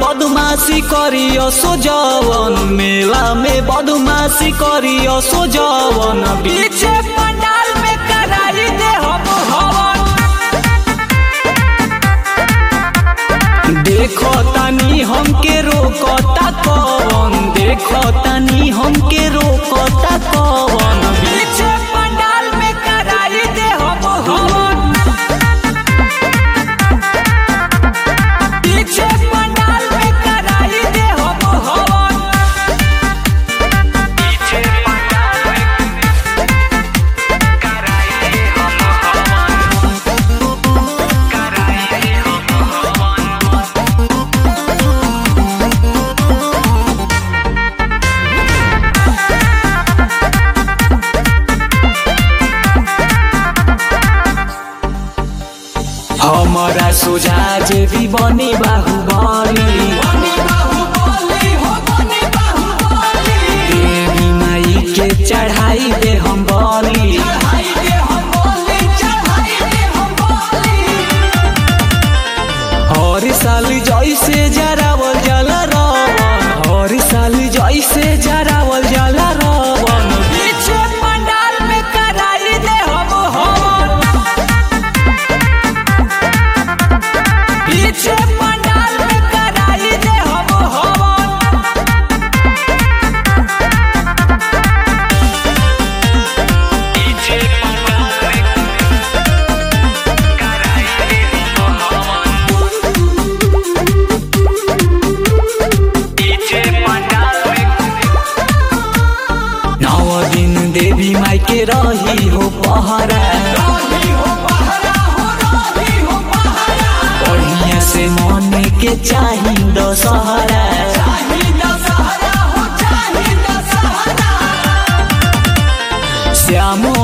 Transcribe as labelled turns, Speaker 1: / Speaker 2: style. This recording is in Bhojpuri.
Speaker 1: बदमाशी करियो सो जवन मेला में बदमाशी करियो सो जवन पीछे पंडाल में कराई दे हम हवन देखो तनी हमके रोकता कवन देखो तनी हमके रोकता कवन पीछे पंडाल में कराई दे हम हवन पीछे पंडाल में कराई दे हम हवन पीछे पंडाल में कराई दे हम हवन कराई दे हम हवन हमारा सोझा जे भी बने बाहुबली देवी माई के चढ़ाई दे हम बली हर साल जैसे जरावल जाला रावण हर साल जैसे जरावल जाला रावण पीछे पंडाल में कराई दे हम हवन पीछे पंडाल में कराई दे हम हवन पीछे पंडाल में कराई दे हम हवन पीछे पंडाल में नौ दिन देवी माई के रही हो पहरा बढ़िया से मने के चाही दशहरा श्याम